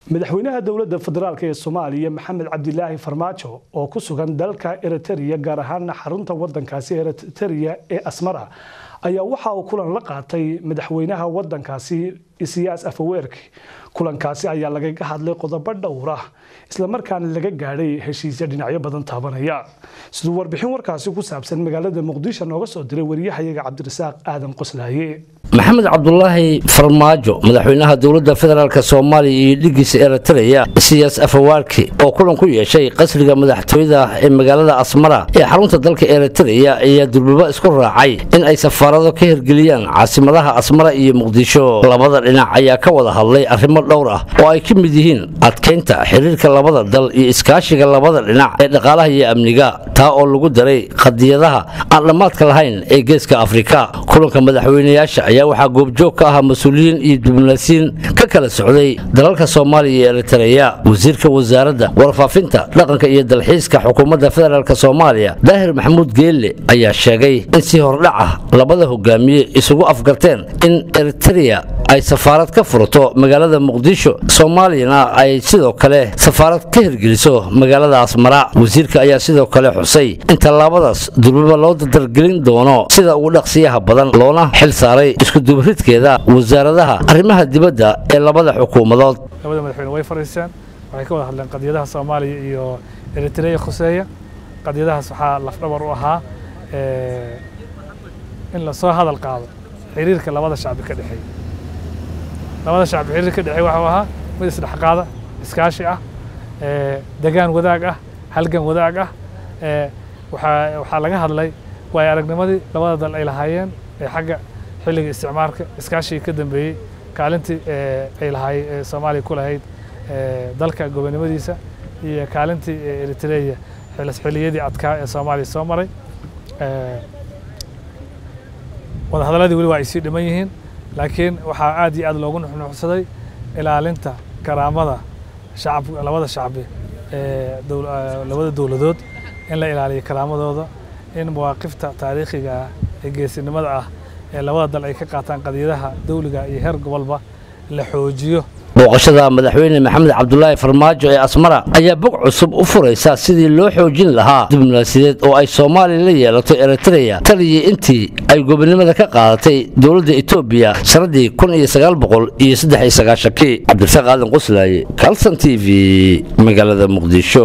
madaxweynaha dowladda federaalk ee soomaaliya maxamed cabdilaahi farmaajo oo ku sugan dalka eritrea gaar ahaana xarunta wadankaasi eritrea ee asmara ayaa waxa uu kulan la qaatay madaxweynaha wadankaasi isiyaas afaweerki kulankaasi ayaa lagaga hadlay qodobo dhowra islamarkaana laga gaadhay heshiisya dhinacyo badan taabanaya siduu warbixin warkaasi ku saabsan magaalada muqdisho nooga soo diray wariyahayaga cabdirasaaq aadan qoslaaye maxamed cabdulaahi farmaajo madaxweynaha dowladda federaalk soomaaliya iyo dhigiisa eritreya siyaas afawaarki oo kulan ku yeeshay qasriga madaxtooyada ee magaalada asmara ee xarunta dalka eritreya ayaa durbaba isku raacay in ay safaarado ka hirgeliyaan caasimadaha asmara iyo muqdisho labada dhinac ayaa ka wada hadlay arrimo dhowr ah oo ay ka mid yihiin adkaynta xiriirka labada dal iyo iskaashiga labada dhinac ee dhaqaalaha iyo amniga taa oo lagu daray qadiyadaha aan dhammaadka lahayn ee geeska afrika kulanka madaxweynayaasha ayaa waxaa goobjoog ka ahaa mas-uuliyiin iyo diblomaasiyiin ka kala socday dalalka soomaaliya iyo eritreya wasiirka wasaaradda warfaafinta dhaqanka iyo dalxiiska xukuumadda federaalk soomaaliya daahir maxamuud geelle ayaa sheegay in si hordhac ah labada hogaamiye isugu afgarteen in eritreya ay safaarad ka furato magaalada muqdisho soomaaliyana ay sidoo kale safaarad ka hirgeliso magaalada asmara wasiirka ayaa sidoo kale xusay in tallaabadaas durbaba loo dardargelin doono sida ugu dhaqsiyaha badan loona xil saaray iskudubaridkeeda wasaaradaha arrimaha dibadda ee labada xukuumadood labada madaxweyne way fariisteen waxay ka wada hadleen qadiyadaha soomaaliya iyo eritreya khuseeya qadiyadahaas waxaa lafdhabar u ahaa in lasoo hadal qaado xiriirka labada shacbi ka dhexeeya labada shacbi xiriir ka dhexeeya waxuu ahaa mid isdhexqaada iskaashi ah degaan wadaag ah halgan wadaag ah waxaa waxaa laga hadlay waayo aragnimadii labada dal ay lahaayeen ee xagga xilliga isticmaalka iskaashigii ka dambeeyey kaalintii ay lahaay soomaaliya ku lahayd dalka gobonimadiisa iyo kaalintii eritreya xilliyadii adkaa ee soomaaliya soo maray wadahadaladii weli waa ay sii dhiman yihiin laakiin waxaa aad iyo aad loogu nuxnuxsaday ilaalinta karaamada shacab labada shacbi ee labada dowladood in la ilaaliyo karaamadooda in mawaaqifta taariikhiga ah ee geesinimada ah ee labada dal ay ka qaataan qadiyadaha dawliga iyo heer gobolba la xoojiyo booqashada madaxweyne maxamed cabdulaahi farmaajo ee asmara ayaa bog cusub u furaysa sidii loo xoojin lahaa diblomaasiyadeed oo ay soomaaliya la yeelato eritreya taliyii intii ay gobonimada ka qaadatay dowladda etoobiya sannaddii kun iyo sagaal boqol iyo saddex iyo sagaashankii cabdirasaaq aadan qoslaaye kalson t v magaalada muqdisho